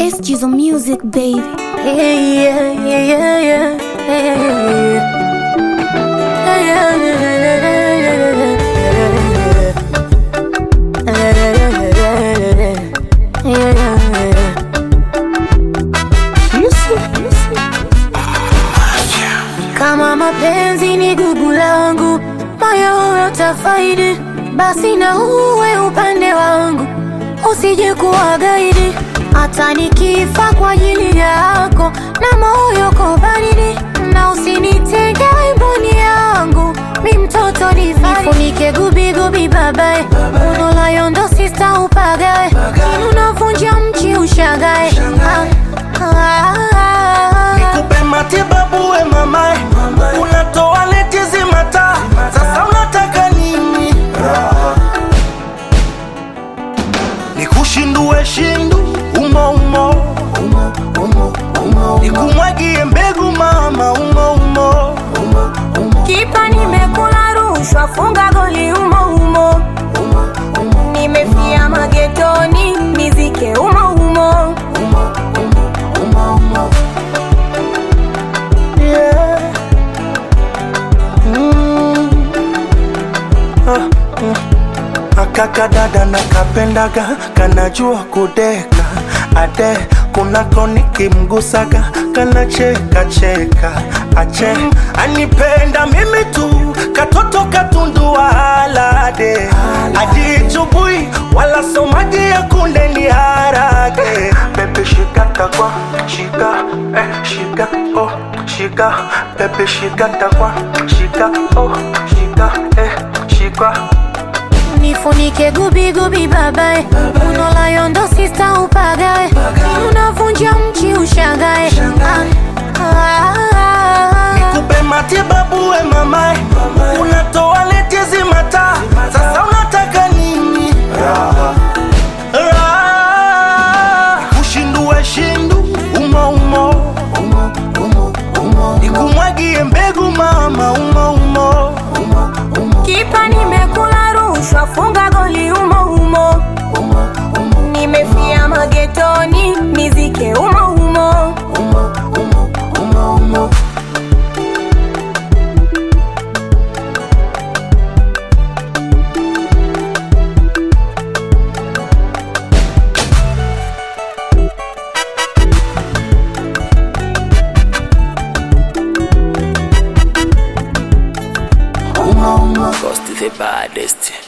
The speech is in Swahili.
It's just music, baby. Yeah, yeah, yeah, yeah, yeah, yeah. Yeah, yeah, yeah, yeah, yeah. Kama mapenzi ni gugu langu, moyo utafaidi, basi na uwe upande wangu, usije kuwa gaidi. Hata nikifa kwa ajili yako, na moyo ko baridi, na usinitenge wimboni yangu, mi mtoto nifunike gubi gubi babae, unolayo ndo sista upagae, unavunja mchi ushagae ah, ah, ah. Nikupe matibabu we mamae, unatoa neti zimata, sasa unataka nini? Nikushindue shindu umo umo, nikumwagie mbegu mama umo umo, Kipa nimekula rushwa, funga goli umo umo. Nimefia magetoni, nizike umo umo. yeah. mm. ah, mm. Akaka dada nakapendaga kanajua kudeka ade kunako nikimgusaga kanacheka cheka ache anipenda mimi tu katoto katundu alade ajichubui wala somaji ya kunde ni harage pepe shika takwa shika eh shika oh shika pepe shika takwa shika oh shika eh shika Nifunike gubi gubi babae, unolayo ndo sista upagae, unavunja mchi ushagae. Ah, ah, ah. Nikupe matibabu we mamae, unatoa leti zimata, sasa unataka nini? Raha. Nikushindue shindu umo umo, nikumwagie mbegu mama umo umo, Kipa nimekula rushwa, funga goli umo umo. Nimefia magetoni, nizike umo umo. Cost the baddest.